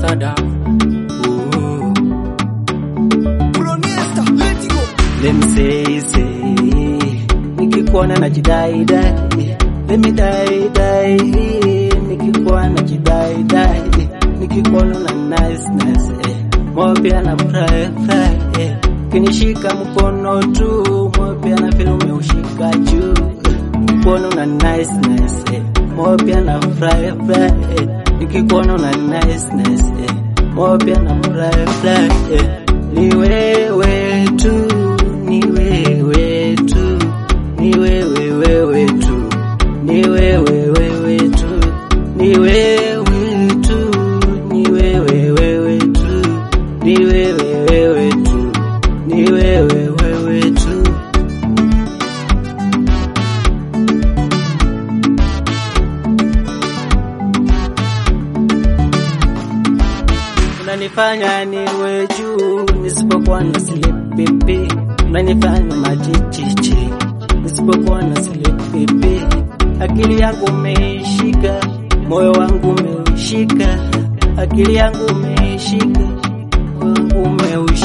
ambassador. Ooh. Let me say, say, nikikuona na jidai dai, let me die die, nikikuona na jidai dai, nikikuona na nice nice, eh, moyo pia na fry fry, eh, kinishika mkono tu, moyo pia na feel umeushika juu, nikikuona na nice nice, eh, moyo pia na fry fry, eh, nikikuona na nice nice, eh, moyo pia na fry fry, eh, ni wewe tu ni wewe tu, ni wewe wewe tu, ni wewe wewe tu, ni wewe tu, ni wewe wewe tu, ni wewe wewe tu, ni wewe wewe tu. Unanifanya niwe juu nisipokuwa na slip pipi, unanifanya machichichi nisipokuwa na slip pipi. Akili yangu umeishika, moyo wangu umeushika, akili yangu umeishika, moyo wangu umeushika.